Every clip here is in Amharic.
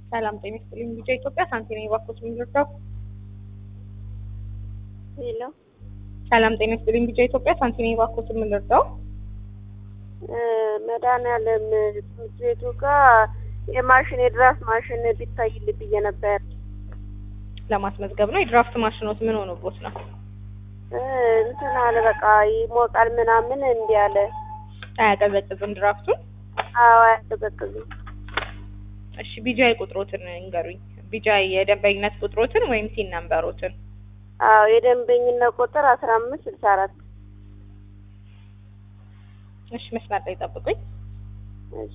ሰላም ጤና ይስጥልኝ። ቢጫ ኢትዮጵያ ሳንቲም የባኮስ የሚረዳው ሄሎ ሰላም ጤና ይስጥልኝ። ቢጫ ኢትዮጵያ ሳንቲም የባኮስ የምንረዳው መድኃኒዓለም ትምህርት ቤቱ ጋር የማሽን የድራፍት ማሽን ቢታይል ብዬ ነበር። ለማስመዝገብ ነው። የድራፍት ማሽኖት ምን ሆኖቦት ነው? እ እንትን አለ በቃ ይሞቃል ምናምን እንዲህ አለ። አያቀዘቅዝም ድራፍቱን? አዎ አያቀዘቅዝም። እሺ ቢጃይ ቁጥሮትን እንገሩኝ። ቢጃይ የደንበኝነት ቁጥሮትን ወይም ሲን ነምበሮትን። አዎ የደንበኝነት ቁጥር አስራ አምስት ስልሳ አራት እሺ መስመር ላይ ጠብቁኝ። እሺ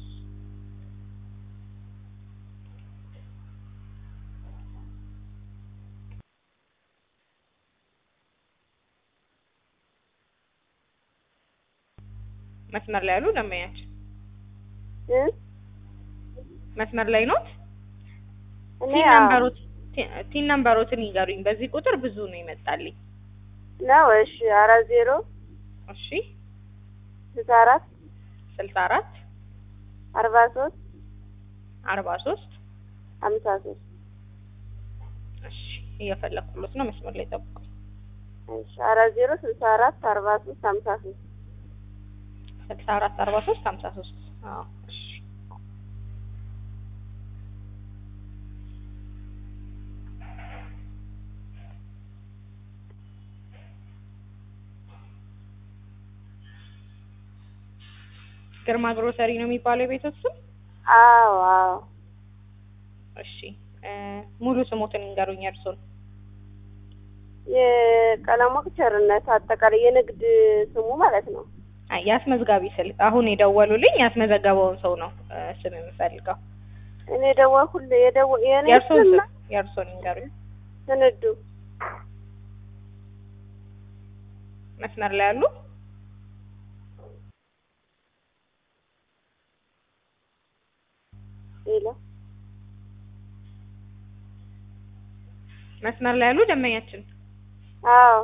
መስመር ላይ ያሉ ደንበኛችን እ መስመር ላይ ኖት? እኔ ሲን አዎ ነምበሮት ሲን ነምበሮትን ይገሩኝ። በዚህ ቁጥር ብዙ ነው ይመጣልኝ። ነው። እሺ አራት ዜሮ እሺ ስልሳ አራት ስልሳ አራት አርባ ሶስት አርባ ሶስት ሀምሳ ሶስት እሺ እየፈለኩሎት ነው። መስመር ላይ ጠብቁኝ። እሺ አራት ዜሮ ስልሳ አራት አርባ ሶስት ሀምሳ ሶስት ስልሳ አራት አርባ ሶስት ሀምሳ ሶስት አዎ እሺ ግርማ ግሮሰሪ ነው የሚባለው የቤቶት ስም? አዎ አዎ እሺ እ ሙሉ ስሞትን እንገሩኝ እርሶን። የቀለሞቅ ቸርነት አጠቃላይ የንግድ ስሙ ማለት ነው። አይ የአስመዝጋቢ ስልክ አሁን የደወሉልኝ ያስመዘገበውን ሰው ነው እ ስም የምፈልገው። እኔ ደወልኩል የደወ የኔ የእርሶን ስም ስም የእርሶን እንገሩኝ። ስንዱ መስመር ላይ ያሉ ሌላ መስመር ላይ ያሉ ደንበኛችን አዎ